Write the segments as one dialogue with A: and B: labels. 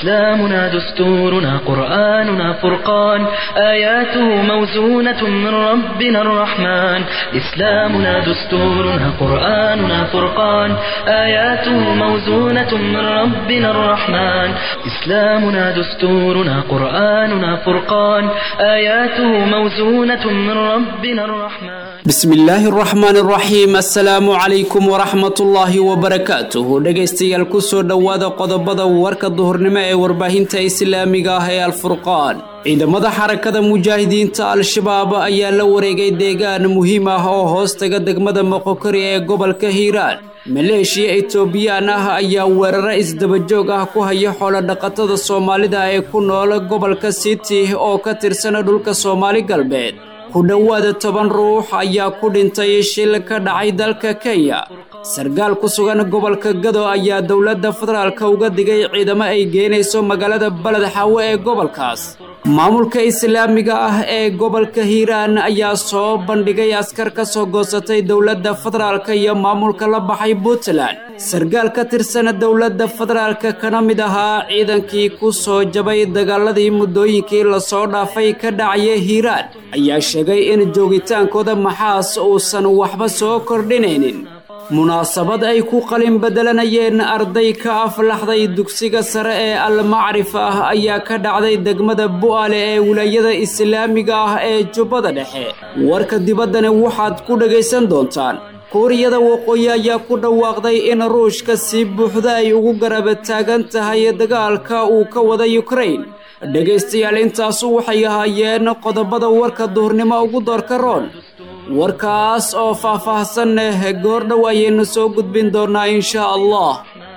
A: إسلامنا دستورنا قرآننا فرقان آياته موزونة من ربنا الرحمن إسلامنا دستورنا قرآننا فرقان آياته موزونة من ربنا الرحمن إسلامنا دستورنا قرآننا فرقان آياته موزونة من ربنا الرحمن
B: bismi illaahi araxmaan araxiim assalaamu calaykum waraxmatullaahi wabarakaatuhu dhegaystayaal kusoo dhowaada qodobada warka duhurnimo ee warbaahinta islaamiga ah ee alfurqaan ciidamada xarakada mujaahidiinta al-shabaab ayaa la wareegay deegaan muhiim ah oo hoos taga degmada moqokori ee gobolka hiiraan maleeshiya etoobiyaan ah ayaa weeraro isdabajoog ah ku haya xoolodhaqatada soomaalida ee ku nool gobolka city oo ka tirsana dhulka soomaali galbeed ku dhowaada toban ruux ayaa ku dhintay shil ka dhacay dalka kenya sarkaal ku sugan gobolka gado ayaa dowladda federaalka uga digay ciidamo ay geenayso magaalada baled xaawe ee gobolkaas maamulka islaamiga ah ee gobolka hiiraan ayaa soo bandhigay askar ka soo goosatay dowladda federaalka iyo maamulka la baxay puntland sarkaal ka tirsan dowladda federaalka kana mid ahaa ciidankii ku soo jabay dagaaladii muddooyinkii lasoo dhaafay ka dhacaya hiiraan ayaa sheegay in joogitaankooda maxaas uusan waxba soo kordhinaynin munaasabad ay ku qalin bedelanayeen arday ka aflaxday dugsiga sare ee almacrif ah ayaa ka dhacday degmada bu'aale ee wilaayada islaamiga ah ee jubbada dhexe warka dibaddana waxaad ku dhagaysan doontaan kuuriyada waqooyi ayaa ku dhawaaqday in ruushka si buuxda ay ugu garaba taagan tahay dagaalka uu ka wada yukrain dhegaystayaal intaasu waxay ahaayeen qodobada warka duhurnimo ugu doorka roon warkaas oo faah-faahsan eh goordhow ayaynu soo gudbin doonaa insha allah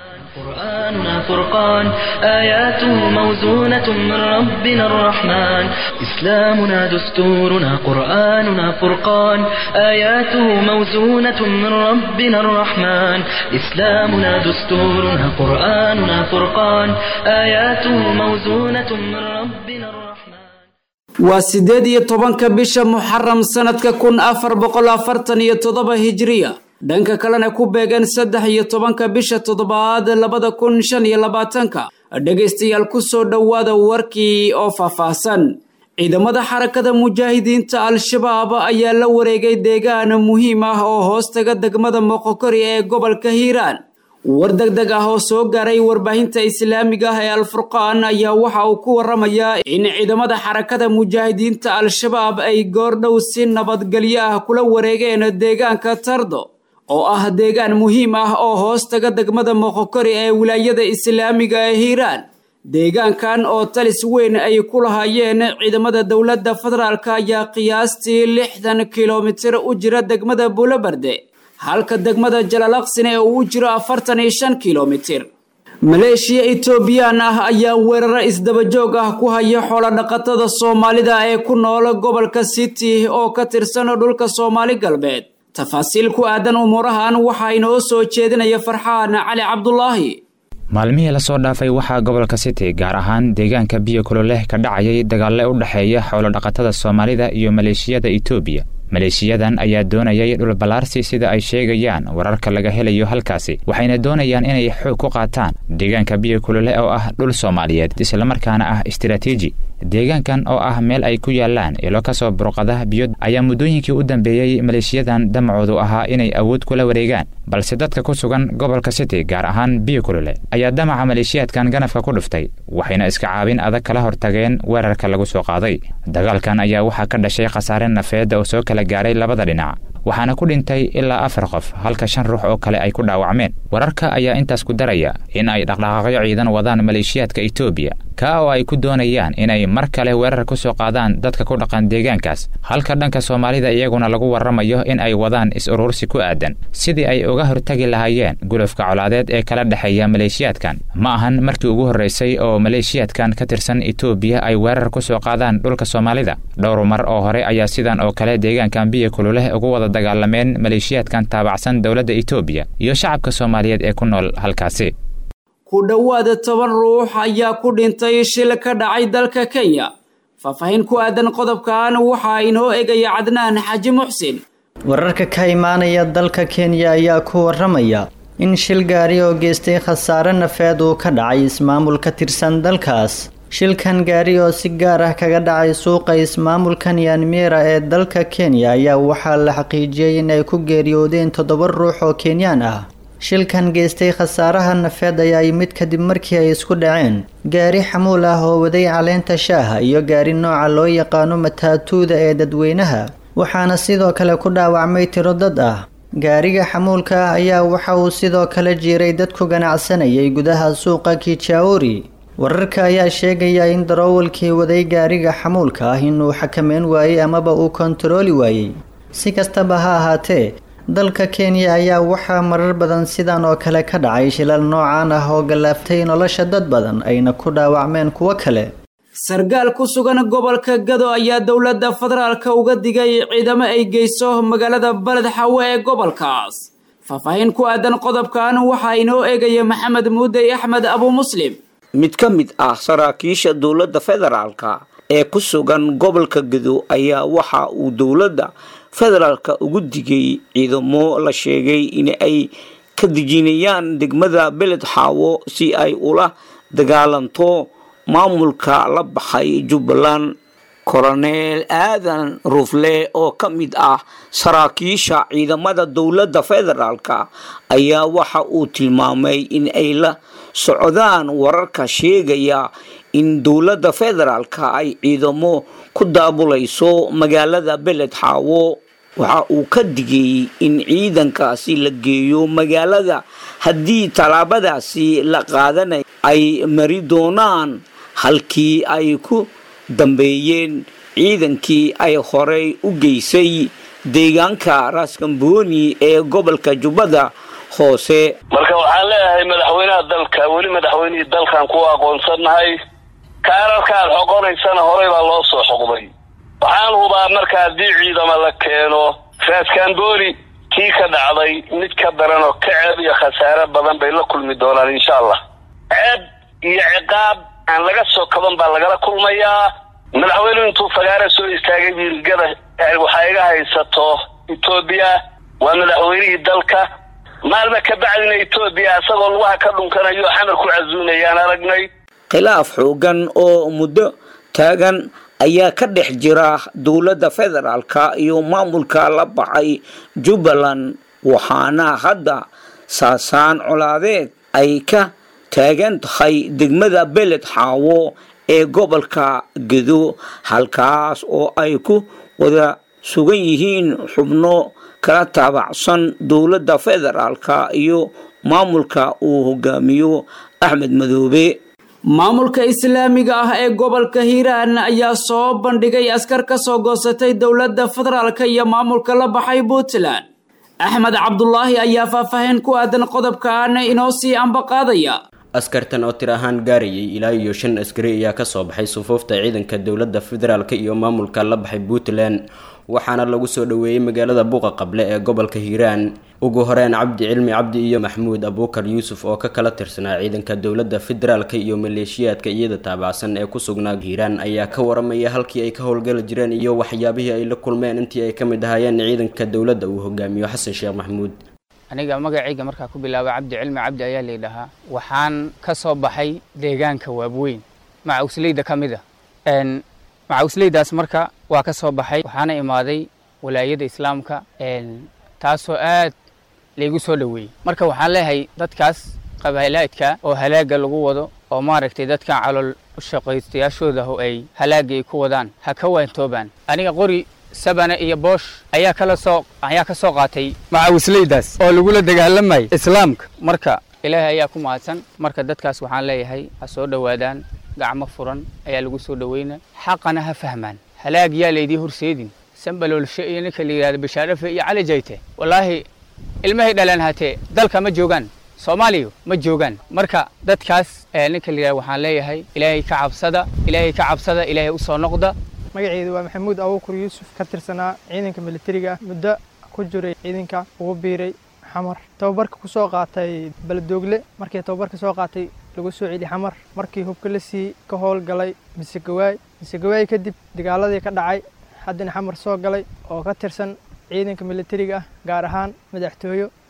A: قرآننا فرقان آياته موزونة من ربنا الرحمن إسلامنا دستورنا قرآننا فرقان آياته موزونة من ربنا الرحمن إسلامنا دستورنا قرآننا فرقان آياته موزونة من ربنا الرحمن
B: waa siddeed iyo tobanka bisha muxaram sanadka kun afar boqol afartan iyo toddoba hijiriya dhanka kalena ku beegan saddex iyo tobanka bisha toddobaad labada kun shan iyo labaatanka dhegaystayaal kusoo dhowaada warkii oo faahfaahsan ciidamada xarakada mujaahidiinta al-shabaab ayaa la wareegay deegaan muhiim ah oo hoos taga degmada moqokori ee gobolka hiiraan war deg deg ah oo soo gaaray warbaahinta islaamiga ah ee alfurqaan ayaa waxa uu ku waramayaa in ciidamada xarakada mujaahidiinta al-shabaab ay goordhow si nabadgelyo ah kula wareegeen deegaanka tardo oo ah deegaan muhiim ah oo hoos taga degmada moqokori ee wilaayada islaamiga ee hiiraan deegaankan oo talis weyn ay ku lahaayeen ciidamada dowladda federaalk ayaa qiyaastii lixdan kilomitir u jira degmada buulobarde halka degmada jalaalaqsine ee uu jiro afartan iyo shan kilomitir maleeshiya etoobiyaan ah ayaa weeraro isdabajoog ah ku haya xoolodhaqatada soomaalida ee ku nool gobolka city oo ka tirsan dhulka soomaali galbeed tafaasiil ku aadan umuurahan waxaa inoo soo jeedinaya farxaan cali cabdulaahi
C: maalmihii lasoo dhaafay waxaa gobolka city gaar ahaan deegaanka biyo kuloleh ka dhacayay dagaalle u dhexeeya xoolodhaqatada soomaalida iyo maleeshiyada etoobiya maleeshiyadan ayaa doonayay dhulballaarsi sida ay sheegayaan wararka laga helayo halkaasi waxayna doonayaan inay xoog ku qaataan deegaanka biyo kulole oo ah dhul soomaaliyeed islamarkaana ah istaraatiiji deegaankan oo ah meel ay ku yaalaan ilo ka soo burqada biyo ayaa muddooyinkii u dambeeyey maleeshiyadan damacoodu ahaa inay awood kula wareegaan balse dadka ku sugan gobolka city gaar ahaan biyo kulole ayaa damaca maleeshiyaadkan ganafka ku dhuftay waxayna iska caabin adag kala hortageen weerarka lagu soo qaaday dagaalkan ayaa waxaa ka dhashay khasaare nafeed oo soo kala gaaray labada dhinac waxaana ku dhintay ilaa afar qof halka shan ruux oo kale ay ku dhaawacmeen wararka ayaa intaas ku daraya in ay dhaqdhaqaaqyo ciidan wadaan maleeshiyaadka etoobiya kaa oo ay ku doonayaan inay mar kale weerar ku soo qaadaan dadka ku dhaqan deegaankaas halka dhanka soomaalida iyaguna lagu warramayo in ay wadaan is-urursi ku aadan sidii ay uga hortagi lahaayeen gulufka colaadeed ee kala dhexeeya maleeshiyaadkan ma ahan markii ugu horraysay oo maleeshiyaadkan ka tirsan etoobiya ay weerar ku soo qaadaan dhulka soomaalida dhowr mar oo hore ayaa sidan oo kale deegaankan biyo kululeh ugu wada dagaalameen maleeshiyaadkan taabacsan dowladda etoobiya iyo shacabka soomaaliyeed ee ku nool halkaasi
B: ku dhowaada toban ruux ayaa ku dhintay shil ka dhacay dalka kenya faahfaahin ku aadan qodobkan waxaa inoo egaya cadnaan xaaji muxsin
D: wararka ka imaanaya dalka kenya ayaa ku waramaya in shil gaari oo geystay khasaare nafeed uu ka dhacay ismaamul ka tirsan dalkaas shilkan gaari oo si gaar ah kaga dhacay suuqa ismaamulka nyanmira ee dalka kenya ayaa waxaa la xaqiijiyey in ay ku geeriyoodeen toddoba ruux oo kenyaan ah shilkan geystay khasaaraha nafeed ayaa yimid kadib markii ay isku dhaceen gaari xamuul ah oo waday caleenta shaaha iyo gaari nooca loo yaqaano mataatuuda ee dadweynaha waxaana sidoo kale ku dhaawacmay tiro dad ah gaariga xamuulka ah ayaa waxa uu sidoo kale jiiray dad ku ganacsanayay gudaha suuqa kijauri wararka ayaa sheegaya in daroowalkii waday gaariga xamuulka ah inuu xakameyn waayey amaba uu kontarooli waayey si kastaba ha ahaatee dalka kenya ayaa waxaa marar badan sidan oo kale ka dhacay shilal noocaan ah oo gallaaftay nolosha dad badan ayna ku dhaawacmeen kuwo kale
B: sargaal ku sugan gobolka gado ayaa dowladda federaalka uga digay ciidamo ay geyso magaalada baled xawe ee gobolkaas faahfaahin ku aadan qodobkan waxaa inoo eegaya maxamed muudey axmed abu muslim
E: mid ka mid ah saraakiisha dowladda federaalka ee ku sugan gobolka gado ayaa waxa uu dowladda federaalka ugu digay ciidamo la sheegay in ay ka dejinayaan degmada beled xaawo si ay ula dagaalanto maamulka la baxay jubbaland koroneel aadan rufle oo ka mid ah saraakiisha ciidamada dowladda federaalka ayaa waxa uu tilmaamay in ay la socdaan wararka sheegaya in dowladda federaalka ay ciidamo ku daabulayso magaalada beled xaawo waxa uu ka digay in ciidankaasi la geeyo magaalada haddii tallaabadaasi la qaadanay ay mari doonaan halkii ay ku dambeeyeen ciidankii ay horey u geysay deegaanka raaskambooni ee gobolka jubbada hoose
F: marka waxaan leeyahay madaxweynaha dalka weli madaxweynihii dalkan ku aqoonsannahay kaararkaad xoqonaysana horey baa loo soo xoqday waxaan hubaa marka haddii ciidama la keeno raaskambooni kii ka dhacday mid ka daran oo ka ceeb iyo khasaare badan bay la kulmi doonaan insha allah ceeb iyo ciqaab aan laga soo kaban baa lagala kulmayaa madaxweynuhu intuu fagaare soo istaagay wiilgada waxaa iga haysato etoobiya waa madaxweynihii dalka maalma ka bacdina etoobiya isagoo lugaha ka dhunkanayo xamar ku casuumayaan aragnay
E: khilaaf xoogan oo muddo taagan ayaa ka dhex jira dowladda federaalka iyo maamulka la baxay jubbaland waxaana hadda saasaan colaadeed ay ka taagan tahay degmada beled xaawo ee gobolka gedo halkaas oo ay ku wada sugan yihiin xubno kala taabacsan dowladda federaalka iyo maamulka uu hogaamiyo axmed madoobe
B: maamulka islaamiga ah ee gobolka hiiraan ayaa soo bandhigay askar ka soo goosatay dowladda federaalka iyo maamulka la baxay puntland axmed cabdulaahi ayaa faahfaahin ku aadan qodobkan inoo sii ambaqaadaya
G: askartan oo tir ahaan gaarayay ilaa iyo shan askari ayaa kasoo baxay sufuufta ciidanka dowladda federaalka iyo maamulka la baxay puntland waxaana lagu soo dhoweeyey magaalada buuqa qable ee gobolka hiiraan ugu horeyn cabdi cilmi cabdi iyo maxmuud abuukar yuusuf oo ka kala tirsanaa ciidanka dowladda federaalka iyo maleeshiyaadka iyada taabacsan ee ku sugnaa hiiraan ayaa ka waramaya halkii ay ka howlgali jireen iyo waxyaabihii ay la kulmeen intii ay ka mid ahaayeen ciidanka dowladda uu hogaamiyo xasan sheekh maxmuud
H: aniga magacayga markaa ku bilaaba cabdi cilmi cabdi ayaa laydhahaa waxaan ka soo baxay deegaanka waabweyn macawsleyda ka mid a macawsleydaas marka waa ka soo baxay waxaana imaaday walaayada islaamka taasoo aad laygu soo dhoweeyey marka waxaan leeyahay dadkaas qabaalaadka oo halaaga lagu wado oo maaragtay dadkan calool shaqaystayaashooda oo ay halaaga ay ku wadaan ha ka waantoobaan aniga qori sabane iyo boosh ayaa kala soo ayaa ka soo qaatay macawisleydaas oo lagula dagaalamayay islaamka marka ilaahay ayaa ku mahadsan marka dadkaas waxaan leeyahay ha soo dhowaadaan gacmo furan ayaa lagu soo dhoweyna xaqana ha fahmaan halaag yaa laydii horseedin sambaloolshe iyo ninka la yidhahdo bashaarafe iyo cali jayte wallaahi ilmahay dhalaan hatee dalka ma joogaan soomaaliya ma joogaan marka dadkaas ninka la yidhahdo waxaan leeyahay ilaahay ka cabsada ilaahay ka cabsada ilaahay u soo noqda
I: magaceedu waa maxamuud abuukur yuusuf ka tirsanaa ciidanka militariga muddo ku jiray ciidanka ugu biiray xamar tababarka ku soo qaatay baladoogle markii tababarka soo qaatay lagu soo celi xamar markii hubka la sii ka howlgalay misegawaay misegawaay kadib dagaaladii ka dhacay haddana xamar soo galay oo ka tirsan ciidanka militariga ah gaar ahaan madaxtooyo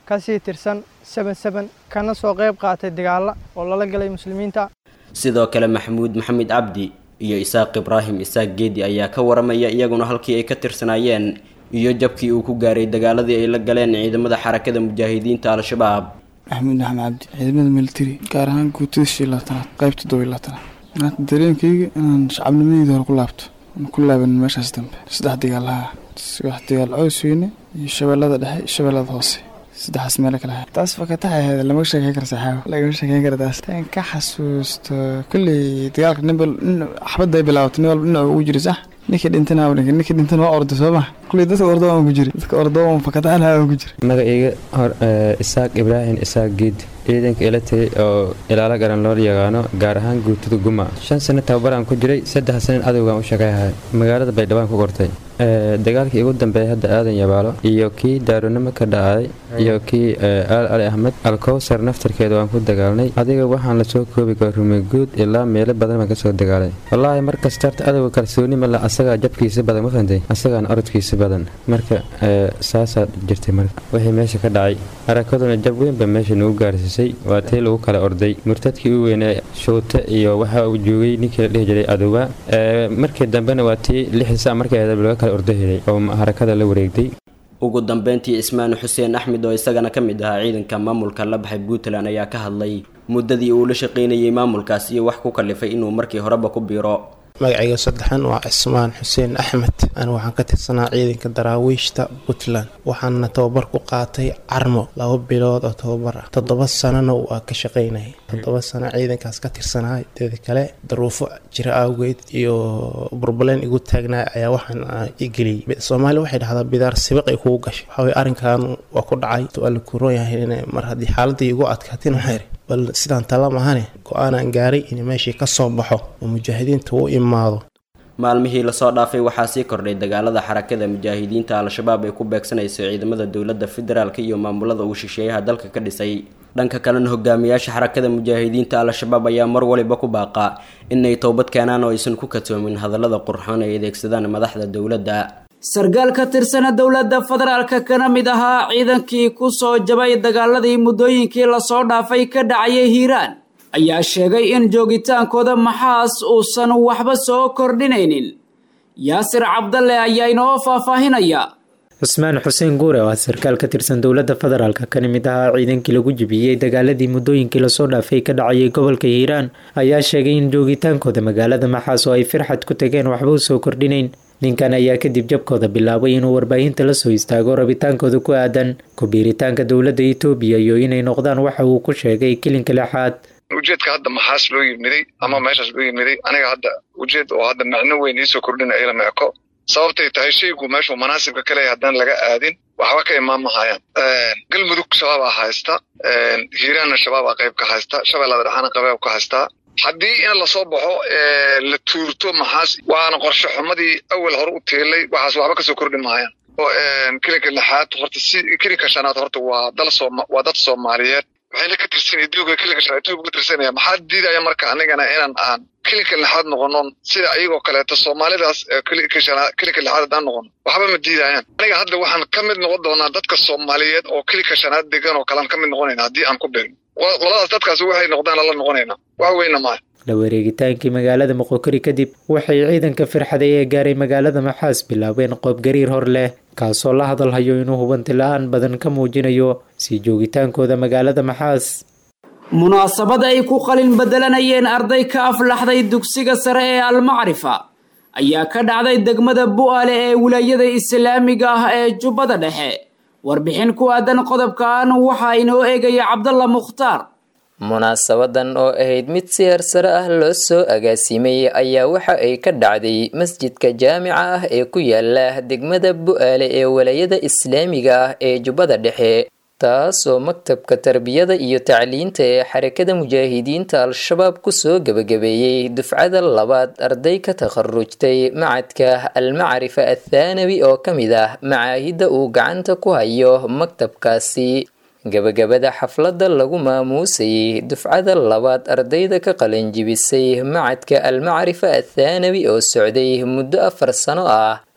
I: kasii tirsan seben seben kana soo qayb qaatay dagaalla oo lala galay muslimiinta
G: sidoo kale maxamuud maxamed cabdi iyo isaaq ibraahim isaaq geedi ayaa ka waramaya iyaguna halkii ay ka tirsanaayeen iyo jabkii uu ku gaaray dagaaladii ay la galeen ciidamada xarakada mujaahidiinta al-shabaab
J: maxamuud axmed cabdi ciidamada militari gaar ahaan guutada shii laatanaad qaybta todobiy laatanaad maanta dareenkayga inaan shacabnimadeyda hore ku laabto aan ku laaban meeshaas dambe saddex dagaalaha wax dagaal cows weyne iyo shabeellada dhexe iyo shabeellada hoose saddexaas meelo kale ahay taas fakataxa ahayd lama sheekeyn kara saxaabo lagama sheekeyn kara taas tan ka xasuusto kolley dagaalka ninba xabadda ay bilaabato nin walba dhinac ugu jira sax ninkii dhintana dhinka ninkii dhintana waa orda soo ma kolley dadka ordo aan ku jira dadka ordo aan fakataxana aan ku jira
K: magacayga hor isaaq ibraahim isaaq geed ciidanka ila tagay oo ilaalo garan loo yaqaano gaar ahaan guutada guma shan sano tababaraan ku jiray saddex sanin adowgaan u shaqeyhay magaalada baydhawaan ku kortay dagaalkii ugu dambeeyay hadda aadan yabaalo iyo kii daaronimo ka dhacay iyo kii aal ali axmed alkowsar naftarkeeda waan ku dagaalnay adiga waxaan lasoo koobi kara rumeguud ilaa meelo badan baan kasoo dagaalay wallaahi markasta horta adowga kalsooni male asagaa jabkiisa badan ma fahantay asagaana orodkiisa badan marka saasaa jirtay marka wixii meesha ka dhacay harakaduna jab weyn ba meesha nagu gaarsiisay waa tii lagu kala orday murtadkii u weynee shuute iyo waxa uu joogay ninkii la dhihi jiray adowa markii dambena waa tii lixisa markii laga kala ordo helay oo harakada la wareegtay
G: ugu dambeyntii ismaan xuseen axmed oo isagana ka mid ahaa ciidanka maamulka la baxay puntland ayaa ka hadlay muddadii uu la shaqaynayay maamulkaas iyo wax ku kalifay inuu markii horeba ku biiro
L: magacayga saddexan waa cismaan xuseen axmed an waxaan ka tirsanaa ciidanka daraawiishta puntland waxaana tababar ku qaatay carmo laba bilood oo tababar ah toddoba sanona waa ka shaqaynayay toddoba sano ciidankaas ka tirsanaa teeda kale daruufo jira awgeed iyo burbaleen igu taagnaa ayaa waxaan igeliyay soomaaliya waxay dhahdaa bidaar sibiq ay kugu gashay waxawey arrinkan waa ku dhacay waa la kuroon yahay mar haddii xaaladii igu adkaatin waxaa iri bal sidaan tala mahane go-aanaan gaaray in meeshii ka soo baxo oo mujaahidiinta u imaado
G: maalmihii lasoo dhaafay waxaa sii kordhay dagaalada xarakada mujaahidiinta al-shabaab ay ku beegsanayso ciidamada dowladda federaalk iyo maamulada uu shisheeyaha dalka ka dhisay dhanka kalena hogaamiyaasha xarakada mujaahidiinta al-shabaab ayaa mar waliba ku baaqaa inay towbad keenaan oo aysan ku katoomin hadallada qurxoon ay adeegsadaan madaxda dowladda
B: sarkaal ka tirsana dowladda federaalka kana mid ahaa ciidankii ku soo jabay dagaaladii muddooyinkii lasoo dhaafay ka dhacayay hiiraan ayaa sheegay in joogitaankooda maxaas uusan waxba soo kordhinaynin yaasir cabdalle ayaa inoo faahfaahinaya
M: cusmaan xuseen guure oo ah sarkaal ka tirsan dowladda federaalka kana mid ahaa ciidankii lagu jibiyey dagaaladii muddooyinkii lasoo dhaafay ka dhacayay gobolka hiiraan ayaa sheegay in joogitaankooda magaalada maxaas oo ay firxad ku tageen waxba u soo kordhinayn ninkan ayaa kadib jabkooda bilaabay inuu warbaahinta la soo istaago rabitaankooda ku aadan ku-biiritaanka dowladda etoobiya iyo inay noqdaan waxa uu ku sheegay kilinka lixaad
N: ujeedka hadda maxaas loo yimiday ama meeshaas loo yimiday aniga hadda ujeed oo hadda macno weyn iisoo kordhina ilama eko sababtay tahay shaygu meeshuu manaasibka ka leeyahay haddaan laga aadin waxba ka imaan mahayaan galmudug shabaabaa haysta hiiraanna shabaabaa qayb ka haysta shabeellada dhexaana qayb ka haystaa haddii in lasoo baxo la tuurto maxaas waana qorshe xumadii awal hore u tiilay waxaas waxba kasoo kordhi mahayaan kilinka lixaad horta si kilinka shanaad horta waa dal sooma waa dad soomaaliyeed waxayna ka tirsan etoobiya kilinka shanaad etoobiya ka tirsanaya maxaa diidaya marka anigana inaan aan kilinka lixaad noqono sida ayagoo kaleeto soomaalidaas kilinka shanaad kilinka lixaad haddaan noqono waxba ma diidayaan aniga hadda waxaan ka mid noqon doonaa dadka soomaaliyeed oo kilinka shanaad degan oo kalean ka mid noqonayna haddii aan ku beegno qoladaas dadkaas waxay noqdaan la noqonaynaa wax weyna maaha
M: la wareegitaankii magaalada moqokori kadib waxay ciidanka firxaday ee gaaray magaalada maxaas bilaabeen qoobgariir hor leh kaasoo la hadalhayo inuu hubanti la-aan badan ka muujinayo sii joogitaankooda magaalada maxaas
B: munaasabad ay ku qalin bedelanayeen arday ka aflaxday dugsiga sare ee almacrifa ayaa ka dhacday degmada bu'aale ee wilaayada islaamiga ah ee jubbada dhexe warbixin ku aadan qodobkan waxaa inoo eegaya cabdalla mukhtaar
O: munaasabadan oo ahayd mid si hersare ah loo soo agaasimay ayaa waxa ay ka dhacday masjidka jaamica ah ee ku yaala degmada bu'aale ee walaayada islaamiga ah ee jubbada dhexe taasoo maktabka tarbiyada iyo tacliinta ee xarakada mujaahidiinta al-shabaab kusoo gebagabeeyey dufcada labaad arday ka takharujtay macadka almacrifa athaanawi oo ka mid ah macaahidda uu gacanta ku hayo maktabkaasi gabagabada xafladda lagu maamuusayay dufcada labaad ardayda ka qalanjibisay macadka almacrifa athaanawi oo socday muddo afar sano ah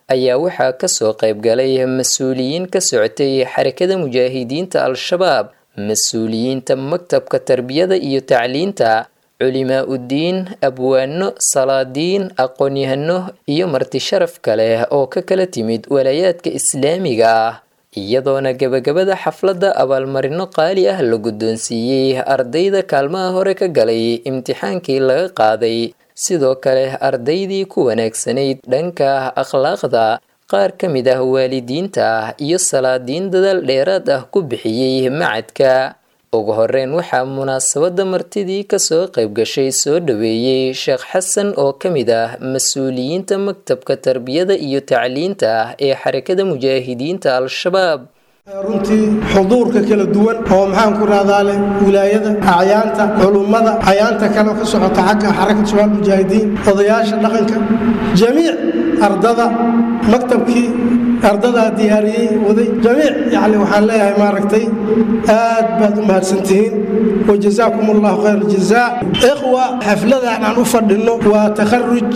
O: ayaa waxaa kasoo qaybgalay mas-uuliyiin ka socotay xarakada mujaahidiinta al-shabaab mas-uuliyiinta maktabka tarbiyada iyo tacliinta culimaa uddiin abwaano salaadiin aqoon-yahano iyo marti sharaf kale oo ka kala timid walaayaadka islaamiga ah iyadoona gebagabada xafladda abaalmarino qaali ah la guddoonsiiyey ardayda kaalmaha hore ka galay imtixaankii laga qaaday sidoo kale ardaydii ku wanaagsanayd dhanka akhlaaqda qaar ka mid ah waalidiinta iyo salaadiin dadaal dheeraad ah ku bixiyey macadka ugu horeyn waxaa munaasabadda martidii kasoo qayb gashay soo dhaweeyey sheekh xasan oo ka mid ah mas-uuliyiinta maktabka tarbiyada iyo tacliinta ee xarakada mujaahidiinta al-shabaab
P: runtii xuduurka kala duwan oo maxaan ku rahdaa leh wilaayada acyaanta culummada acyaanta kale ka socota xagga xarakat shabaab mujaahidiin odayaasha dhaqanka jamiic ardada maktabkii ardadaa diyaariyey waday jamiic yani waxaan leeyahay maaragtay aad baad u mahadsantihiin wajazaakum allahu khayr jazaa ikhwa xafladan aan u fadhinno waa takharuj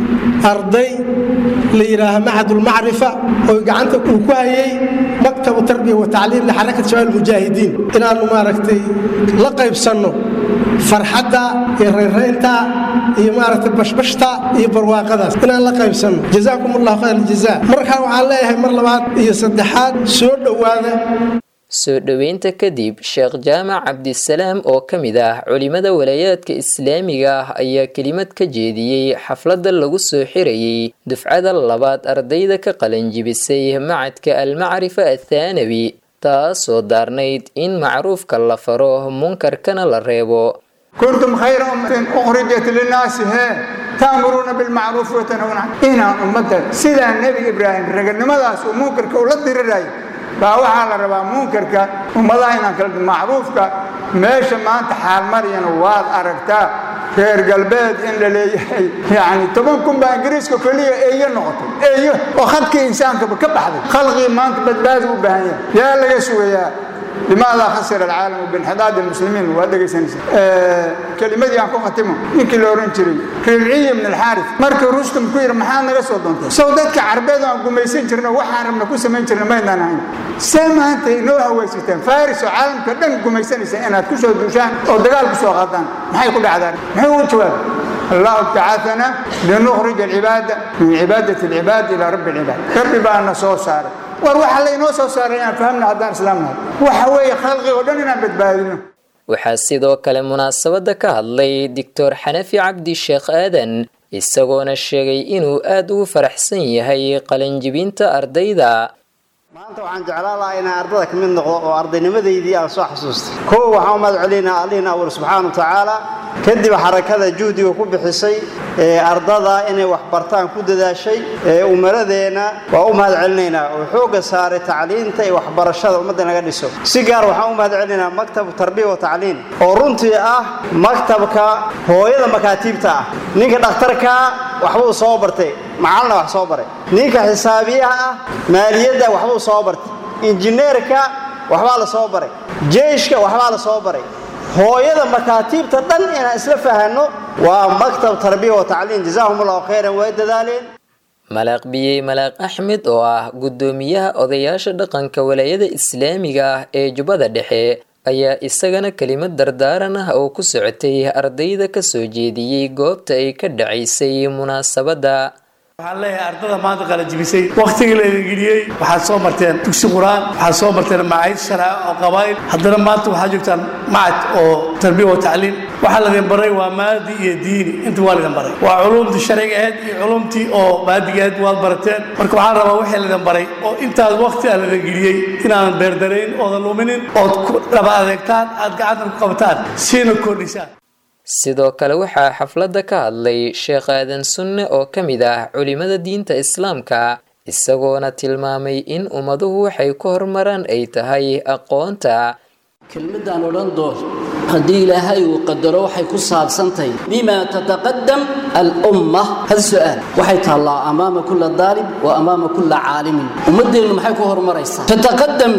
P: arday la yidhaaha macadulmacrifa oo gacanta uu ku hayay maktabu tarbiya wa tacliim lixarakat shabaab mujaahidiin inaannu maaragtay la qaybsanno farxadda iyo rayraynta iyo maaragtay bashbashta iyo barwaaqadaas inaan la qaybsanno jazaakum allahu khayr aljazaa markaa waxaan leeyahay mar labaad iyo saddexaad soo dhowaada
O: soo dhoweynta kadib sheekh jaamac cabdisalaam oo ka mid ah culimada walaayaadka islaamiga ah ayaa kelimad ka jeediyey xafladda lagu soo xirayey dufcada labaad ardayda ka qalanjibisay macadka almacrifa athaanawi taasoo daarnayd in macruufka la faro munkarkana la reebo
Q: kuntum khayra ummatin ukhrijat linnaasi hee ta'muruuna bilmacruufi watanhawna inaan ummadda sidaa nebi ibraahim raganimadaas uu munkarka ula diriraya baa waxaa la rabaa munkarka ummadaha inaan kala macruufka meesha maanta xaalmariyana waad aragtaa reer galbeed in la leeyahay yani toban kun baa ingiriiska keliya eeyo noqotay eeyo oo khadkii insaankaba ka baxday khalqii maanta badbaadi u baahan yahay yaa laga sugayaa limaada khasira alcaalamu binxidaad almuslimiin waa dhegaysanaysa kelimadii aan ku khatimo ninkii la oran jiray ribciyi ibn alxaaris markii rustum ku yidhi maxaad naga soo doontay sow dadka carbeed aan gumaysan jirno waxaan rabna ku samayn jirna maydaan ahayn see maanta inoo hawaysateen faris oo caalamka dhan gumaysanaysa inaad ku soo duushaan oo dagaal ku soo qaadaan maxay ku dhacdaan muxuu u jawaabay الله ابتعثنا لنخرج العباد من عبادة العباد إلى رب العباد ربي بقى soo saaray war waxa laynoo soo saaray inaan fahamna haddaan islaamnahay waxa weeye khalqig oo dhan inaan badbaadino
O: waxaa sidoo kale munaasabadda ka hadlay doctor xanafi cabdi sheekh aadan isagoona sheegay inuu aada ugu faraxsan yahay qalanjibinta ardayda
R: maanta waxaan jeclaan lahaa inaan ardada ka mid noqdo oo ardaynimadaydii aan soo xasuustay kow waxaan u mahad celinaa allihina awal subxaana wa tacaala kadib xarakada juhdiga ku bixisay ee ardada inay wax bartaan ku dadaashay ee umaradeenna waa u mahad celinaynaa oo xoogga saaray tacliinta iyo waxbarashada ummadda naga dhiso si gaar waxaan u mahad celinaynaa maktabu tarbiya wa tacliin oo runtii ah maktabka hooyada makaatiibta ah ninka dhakhtarkaa waxbuu soo bartay macalina wax soo baray ninka xisaabiyaha ah maaliyadda waxbuu soo bartay injineerka waxbaa la soo baray jeyshka waxbaa la soo baray hooyada makaatiibta dhan inaan isla fahanno waa maktab tarbiya wa tacliin jazaahum allahu khayran way dadaaleen
O: malaaq biyey malaaq axmed oo ah guddoomiyaha odayaasha dhaqanka walaayada islaamiga ah ee jubbada dhexe ayaa isagana kelimad dardaaran ah oo ku socotay ardayda ka soo jeediyey goobta ay ka dhacaysay munaasabadda
S: waxaan leeyahay ardada maanta qalajibisay wakhtigii la idin geliyey waxaad soo marteen dugsi qur-aan waxaad soo marteen macayd sharca oo qabaa'il haddana maanta waxaad joogtaan macad oo tarbiya wa tacliim waxaa laydin baray waa maadi iyo diini inta waa laydin baray waa culumtii sharciga ahayd iyo culumtii oo maadiga ahayd waad barateen marka waxaan rabaa wixii laydin baray oo intaas wakhti aa laydin geliyey inaadan beerdarayn oodan luminin ood ku dhaba adeegtaan aad gacanta ku qabataan siina kordhisaan
O: sidoo kale waxaa xafladda ka hadlay sheekh aadan sunne oo ka mid ah culimada diinta islaamka isagoona tilmaamay in ummaduhu waxay ku horumaraan ay tahay aqoonta
T: kelmadaan odhan doon haddii ilaahay uu qadaro waxay ku saabsantahay bima tataqadam alumma hal su-aal waxay taallaa amaama kula daalib wa amaama kula caalimin ummaddeennu maxay ku horumaraysaa tataqadam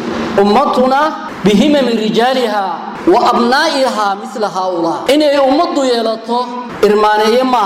T: ummatuna bihimami rijaaliha wa abnaa'ihaa mila haaulaa inay ummaddu yeelato irmaaneeye maaha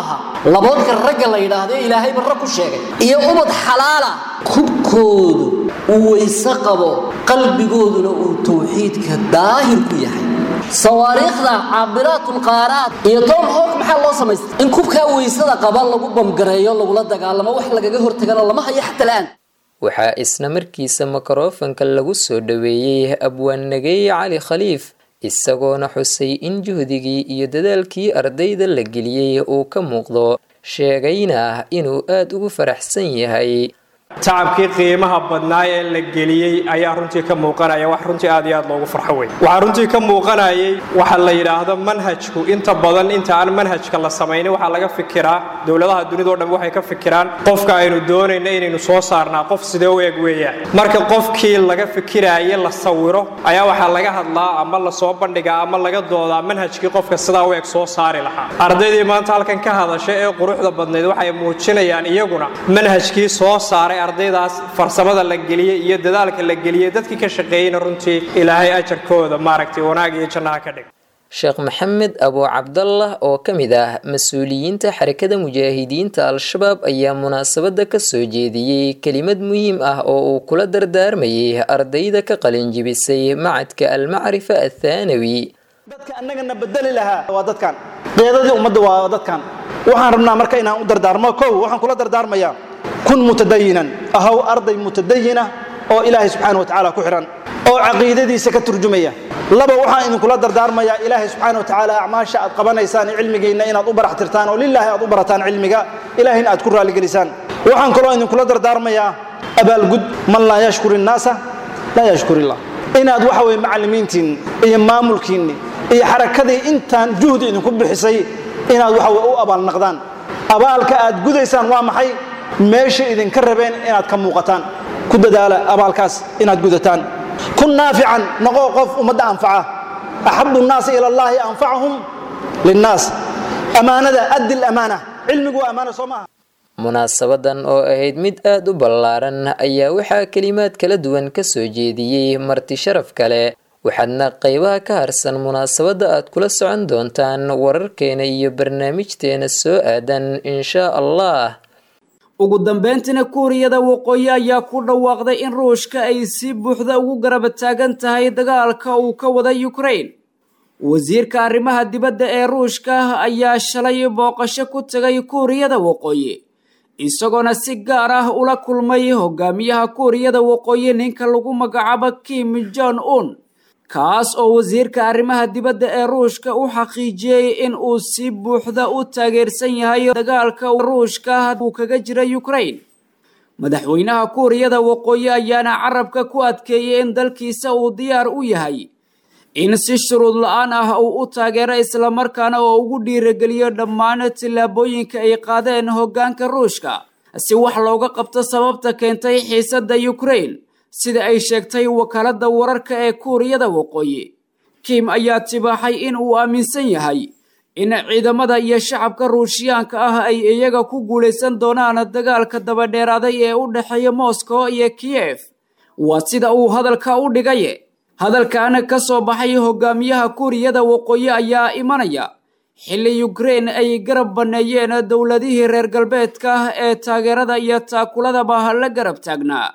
T: laboodka ragga la yidhaahdo ilaahay barra ku sheegay iyo ubad xalaala kubkoodu uu weyse qabo qalbigooduna uu tawxiidka daahir ku yahay sawaariikhda caabiraatulqaaraad iyo tom hawk maxaa loo samaystay in kubkaa weysada qaba lagu bamgareeyo lagula dagaalamo wax lagaga hortagana lama hayo xata la'aan
O: waxaa isna markiisa mikrofanka lagu soo dhoweeyey abwaannageeye cali khaliif isagoona xusay in juhdigii iyo dadaalkii ardayda la geliyey uu ka muuqdo sheegayna inuu aad ugu faraxsan yahay
U: tacabkii qiimaha badnaa ee la geliyey ayaa runtii ka muuqanaya wax runtii aad iyo aad loogu farxo wey waxaa runtii ka muuqanayay waxa la yidhaahdo manhajku inta badan inta aan manhajka la samaynin waxaa laga fikiraa dowladaha dunidao dhan waxay ka fikiraan qofka aynu doonayna inaynu soo saarnaa qof sidee u eg weeyaan marka qofkii laga fikiraaye la sawiro ayaa waxaa laga hadlaa ama lasoo bandhigaa ama laga doodaa manhajkii qofka sidaa u eg soo saari lahaa ardaydii maanta halkan ka hadasha ee quruxda badnayd waxay muujinayaan iyaguna manhajkii soo saaray ardaydaas farsamada la geliyey iyo dadaalka la geliyey dadkii ka shaqeeyeyna runtii ilaahay ajarkooda maaragtay wanaag iyo jannaha ka dhig
O: sheekh maxamed abu cabdallah oo ka mid ah mas-uuliyiinta xarakada mujaahidiinta al-shabaab ayaa munaasabada ka soo jeediyey kelimad muhiim ah oo uu kula dardaarmayay ardayda ka qalinjibisay macadka almacrifa athaanawi
V: dadka annagana bedeli lahaa waa dadkan qeedadii ummadda waa dadkan waxaan rabnaa marka inaan u dardaarmo kow waxaan kula dardaarmayaa kun mutadayinan ahaw arday mutadayina oo ilaahay subxaana wa tacaala ku xidhan oo caqiidadiisa ka turjumaya laba waxaan idinkula dardaarmayaa ilaahay subxaana wa tacaala acmaasha aad qabanaysaan cilmigiinna inaad u barax tirtaan oo lilaahi aad u barataan cilmiga ilaahayna aad ku raaligelisaan waxaan kaloo idinkula dardaarmayaa abaalgud man laa yashkur innaasa laa yashkur illah inaad waxa weye macallimiintiinni iyo maamulkiinni iyo xarakadii intaan juhdi idinku bixisay inaad waxa weye u abaalnaqdaan abaalka aad gudaysaan waa maxay meesha idinka rabeen inaad ka muuqataan ku dadaala abaalkaas inaad gudataan kun naafican noqo qof ummadda anfaca axabu nnaasi ila allahi anfacahum linnaas ammaanada addi lamaana cilmigu waa ammaana soo maaha
O: munaasabadan oo ahayd mid aad u ballaaran ayaa waxaa kelimaad kala duwan ka soo jeediyey marti sharaf kale waxaadna qaybaha ka harsan munaasabadda aad kula socon doontaan wararkeena iyo barnaamijteena soo aadan inshaa allah
B: ugu dambeyntiina kuuriyada waqooyi ayaa ku dhawaaqday in ruushka ay si buuxda ugu garaba taagan tahay dagaalka uu ka wada ukrain wasiirka arrimaha dibadda ee ruushka ayaa shalay booqasho ku tegay kuuriyada waqooyi isagoona si gaar ah ula kulmay hogaamiyaha kuuriyada waqooyi ninka lagu magacaabo kim jon un kaas oo wasiirka arrimaha dibadda ee ruushka u xaqiijiyey in uu si buuxda u taageersan yahay dagaalka ruushka uu kaga jira ukrain madaxweynaha kuuriyada waqooyi ayaana carabka ku adkeeyey in dalkiisa uu diyaar u yahay in si shuruud la-aan ah uu u taageero islamarkaana oo ugu dhiirageliyo dhammaan tillaabooyinka ay qaadeen hoggaanka ruushka si wax looga qabto sababta keentay xiisadda ukrain sida ay sheegtay wakaaladda wararka ee kuuriyada waqooyi kim ayaa tibaaxay in uu aaminsan yahay in ciidamada iyo shacabka ruushiyaanka ah ay iyaga ku guulaysan doonaan dagaalka dabadheeraaday ee u dhexeeya moscow iyo kiyef waa sida uu hadalka u dhigaye hadalkan ka soo baxay hogaamiyaha kuuriyada waqooyi ayaa imanaya xilli ukrain ay garab banneeyeen dowladihii reer galbeedka ee taageerada iyo taakuladaba la garab taagnaa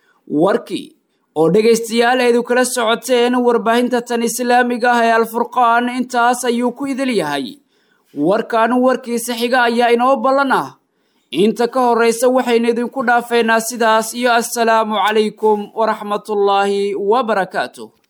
B: warkii oo dhegaystayaal eedu kala socoteen warbaahinta tan islaamiga ah ee alfurqaan intaas ayuu ku idil yahay warkan warkiisa xiga ayaa inoo ballan ah inta ka horraysa waxaynu idinku dhaafeynaa sidaas iyo assalaamu calaykum waraxmatullaahi wabarakaatuh